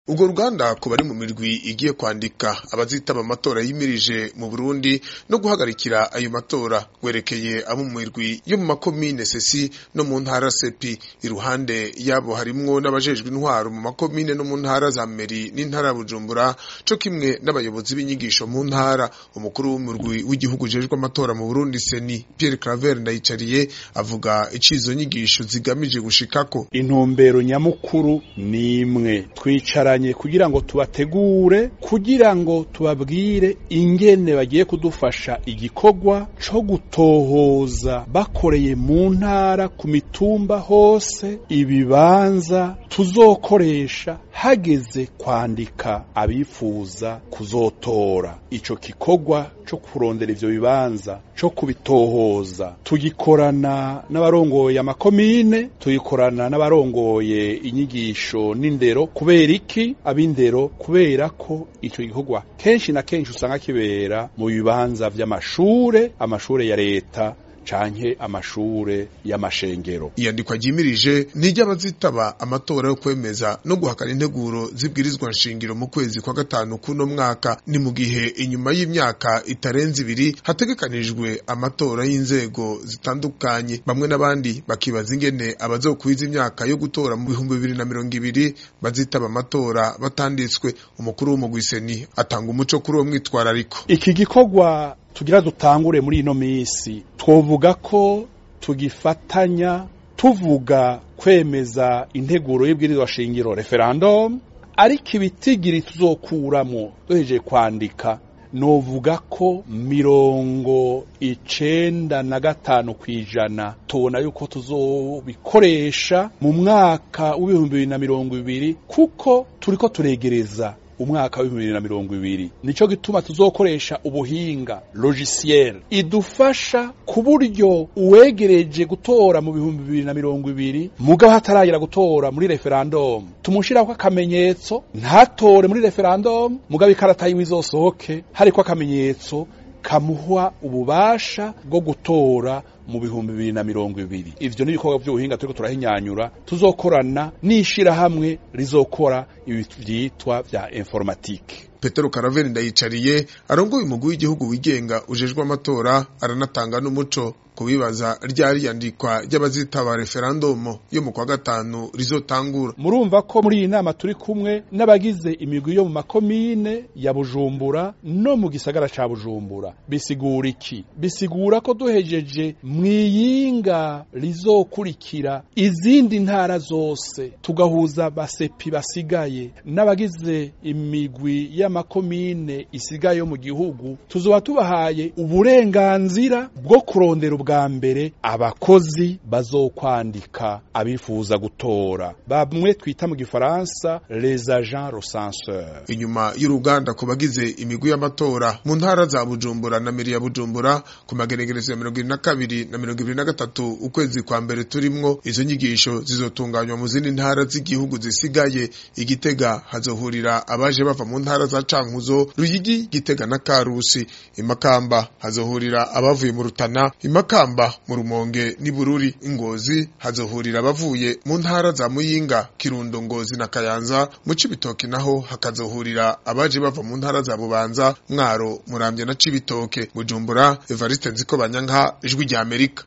urwo ruganda ku bari mu mirwi igiye kwandika abazitaba amatora yimirije mu Burundi no guhagarikira ayo matora gwerekeye abo mu mirwi yo mu makomine sesi no mu ntara sepi iruhande yabo harimwo n'abajejwe intwaro mu makomine no mu ntara za meri n'intara ya Bujumbura co kimwe n'abayobozi b'inyigisho mu ntara umukuru w'umurwi w'igihugu jejwe amatora mu Burundi seni Pierre Claver Ndayicariye avuga icizo nyigisho zigamije gushikako intumbero nyamukuru ni imwe twicaranye kugira ngo tubategure kugira ngo tubabwire ingene bagiye kudufasha igikorwa co gutohoza bakoreye mu ntara ku mitumba hose ibibanza tuzokoresha hageze kwandika abifuza kuzotora ico gikorwa co kurondera ivyo bibanza co kubitohoza tugikorana n'abarongoye amakomine tugikorana n'abarongoye inyigisho n'indero kubera iki ab'indero kubera ko ico gikorwa kenshi na kenshi usanga kibera mu bibanza vy'amashure amashure ya leta canke amashure y'amashengero iyandikwa ryimirije n'iry'abazitaba amatora yo kwemeza no guhakana integuro zibwirizwa nshingiro mu kwezi kwa gatanu kuno mwaka ni mu gihe inyuma y'imyaka itarenze ibiri hategekanijwe amatora y'inzego zitandukanye bamwe n'abandi bakibaza ingene abazokwiza imyaka yo gutora mu bihumbi bibiri na mirongo ibiri bazitaba amatora batanditswe umukuru w'umugwiseni atanga umuco kuri uwo mwitwarariko iki gikorwa tugira dutangure muri ino minsi twovuga ko tugifatanya tuvuga kwemeza integuro y'ibwirizwa shingiro referendum ariko ibitigiri tuzokuramo duhejeje kwandika novuga ko mirongo icenda na gatanu kw'ijana tubona yuko tuzobikoresha mu mwaka w'ibihumbi bibiri na mirongo ibiri kuko turiko turegereza umwaka w'ibihumbi bibiri na mirongo ibiri nico gituma tuzokoresha ubuhinga logiciel idufasha ku buryo uwegereje gutora mu bihumbi bibiri na mirongo ibiri mugabo hataragera gutora muri referendum tumushirako akamenyetso ntatore muri referendum mugabo ikarata yiwe izosohoke hariko akamenyetso kamuha ububasha bwo gutora mu bihumbi bibiri na mirongo ibiri ivyo ni ibikorwa vy'ubuhinga turiko turahinyanyura tuzokorana n'ishirahamwe rizokora ibi vyitwa vya informatike Petero Karaveri ndayicariye arongoye umugwi w'igihugu wigenga ujejwe amatora aranatanga n'umuco kubibaza ryari yandikwa ry'abazitaba referendum yo mu kwa gatanu rizotangura murumva ko muri iyi nama turi kumwe n'abagize imigwi yo mu makomine ya Bujumbura no mu gisagara ca Bujumbura bisigura iki bisigura ko duhejeje mwiyinga rizokurikira izindi ntara zose tugahuza basepi basigaye n'abagize imigwi y'amakomine isigaye yo mu gihugu tuzoba tubahaye uburenganzira bwo kurondera ubwa mbere abakozi bazokwandika abifuza gutora bamwe twita mu gifaransa les agents recenseurs inyuma y'uruganda ku bagize imigwi y'amatora mu ntara za Bujumbura na Meri ya Bujumbura ku magenegerezo ya mirongo ibiri na kabiri na mirongo ibiri na gatatu ukwezi kwa mbere turimwo izo nyigisho zizotunganywa mu zindi ntara z'igihugu zisigaye igitega hazohurira abaje bava mu ntara za Cankuzo Ruyigi Gitega na Karusi imakamba hazohurira abavuye mu Rutana imakamba mu Rumonge n'Ibururi Ingozi hazohurira abavuye mu ntara za Muyinga Kirundo Ngozi na Kayanza mu Cibitoke naho hakazohurira abaje bava mu ntara za Bubanza Mwaro Muramvya na Cibitoke Bujumbura Evariste Nziko Banyanka ijwi rya Amerika